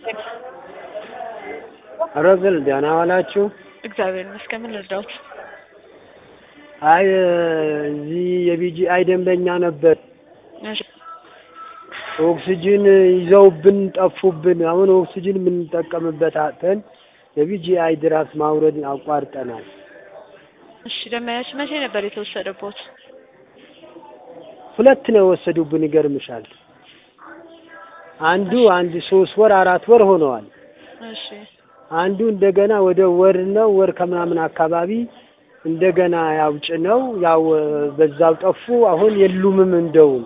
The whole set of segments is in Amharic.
ረዝል ደህና ዋላችሁ? እግዚአብሔር ይመስገን። ምን ልርዳዎት? አይ እዚህ የቢጂአይ ደንበኛ ነበር። እሺ ኦክስጅን ይዘውብን ጠፉብን። አሁን ኦክስጅን የምንጠቀምበት አጥተን የቢጂአይ ድራፍት ማውረድ አቋርጠናል። እሺ ደመያች መቼ ነበር የተወሰደቦት? ሁለት ነው የወሰዱብን። ይገርምሻል። አንዱ አንድ ሶስት ወር አራት ወር ሆነዋል። እሺ አንዱ እንደገና ወደ ወር ነው ወር ከምናምን አካባቢ እንደገና ያው ጭነው ያው በዛው ጠፉ። አሁን የሉምም እንደውም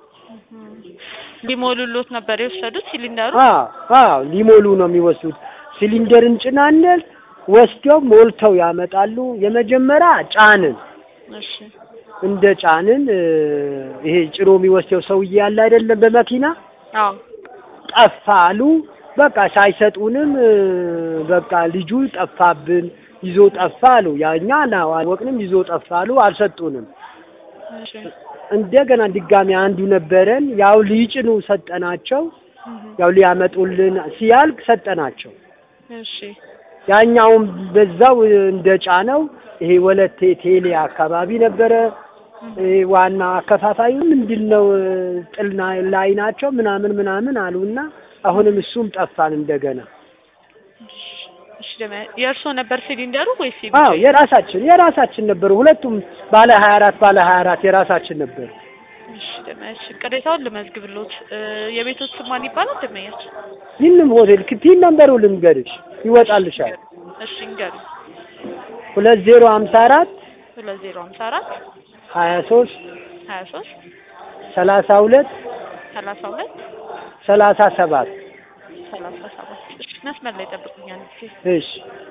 ሊሞሉሎት ነበር የወሰዱት ሲሊንደሩ? አዎ አዎ ሊሞሉ ነው የሚወስዱት። ሲሊንደር እንጭናለን ወስደው ሞልተው ያመጣሉ። የመጀመሪያ ጫንን እሺ እንደ ጫንን እ ይሄ ጭኖ የሚወስደው ሰውዬ ያለ አይደለም በመኪና አዎ ጠፋ አሉ። በቃ ሳይሰጡንም እ በቃ ልጁ ጠፋብን ይዞ ጠፋ አሉ። ያኛ አላወቅንም ይዞ ጠፋ አሉ። አልሰጡንም። እሺ እንደገና ድጋሚ አንዱ ነበረን ያው ሊጭኑ ሰጠናቸው። ያው ሊያመጡልን ሲያልቅ ሰጠናቸው። እሺ ያኛውም በዛው እንደ ጫነው ይሄ ወለቴ ቴሌ አካባቢ ነበረ። ይሄ ዋና አከፋፋዩ ምንድን ነው ጥልና ላይ ናቸው ምናምን ምናምን አሉና አሁንም እሱም ጠፋን እንደገና። እሺ ደመያ የእርስዎ ነበር ሲሊንደሩ ወይስ አዎ የራሳችን የራሳችን ነበሩ። ሁለቱም ባለ ሀያ አራት ባለ ሀያ አራት የራሳችን ነበር። እሺ ደመያች ቅሬታውን ልመዝግብሎት። እ የቤቶት ስም ማን ይባላል ደመያች? ይህንም ሆቴል ክቲን ነንበሩ ልንገርሽ ይወጣልሻል። እሺ እንገሩ ሁለት ዜሮ ሀምሳ አራት ሁለት ዜሮ ሀምሳ አራት ሀያ ሶስት ሀያ ሶስት ሰላሳ ሁለት ሰላሳ ሁለት ሰላሳ ሰባት ሰላሳ ሰባት እሺ መስመር ላይ ጠብቁኛል ጊዜ እሺ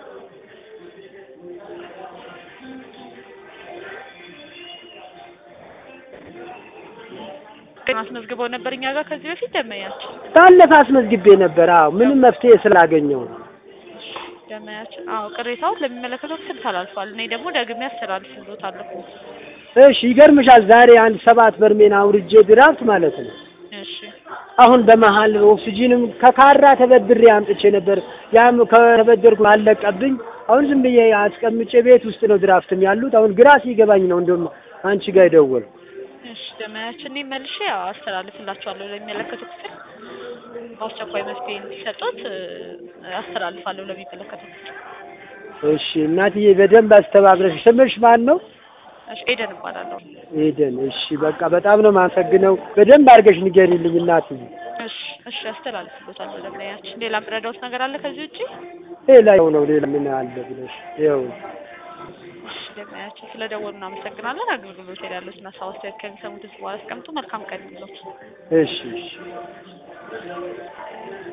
አስመዝግበው ነበር እኛ ጋር ከዚህ በፊት ደመያችን ባለፈ አስመዝግቤ ነበር። አዎ ምንም መፍትሄ ስላገኘው ነው። ደመያችን አዎ ቅሬታውን ለሚመለከተው ክፍል ተላልፏል። እኔ ደግሞ ደግሜ አስተላልፍሎታለሁ። እሺ ይገርምሻል። ዛሬ አንድ ሰባት በርሜን አውርጄ ድራፍት ማለት ነው። እሺ አሁን በመሀል ኦክሲጂንም ከካራ ተበድሬ አምጥቼ ነበር። ያም ከተበደርኩ አለቀብኝ። አሁን ዝም ብዬ አስቀምጬ ቤት ውስጥ ነው ድራፍትም ያሉት። አሁን ግራ ሲገባኝ ነው እንደውም አንቺ ጋር የደወልኩ። እሺ ደመያችን እኔ መልሼ ያው አስተላልፍላችኋለሁ ለሚመለከተው ክፍል በአስቸኳይ መፍትሄ እንዲሰጡት እ አስተላልፋለሁ ለሚመለከተው ክፍል። እሺ እናትዬ በደንብ አስተባብረሽ። ስምሽ ማን ነው? እሺ ኤደን እባላለሁ። ኤደን። እሺ በቃ በጣም ነው የማመሰግነው። በደንብ አድርገሽ ንገሪልኝ እናትዬ። እሺ እሺ አስተላልፍሎታለሁ ለደመያችን። ሌላ ምረዳውት ነገር አለ ከዚህ ውጪ? ሌላ ይኸው ነው ሌላ ምን አለ ብለሽ ይኸው እሺ ደመያችን ስለደወሉ እናመሰግናለን። አገልግሎት ላይ ያሉትን ሀሳብ አስተያየት ከሚሰሙት በኋላ አስቀምጡ። መልካም ቀን ይሁንልዎት። እሺ እሺ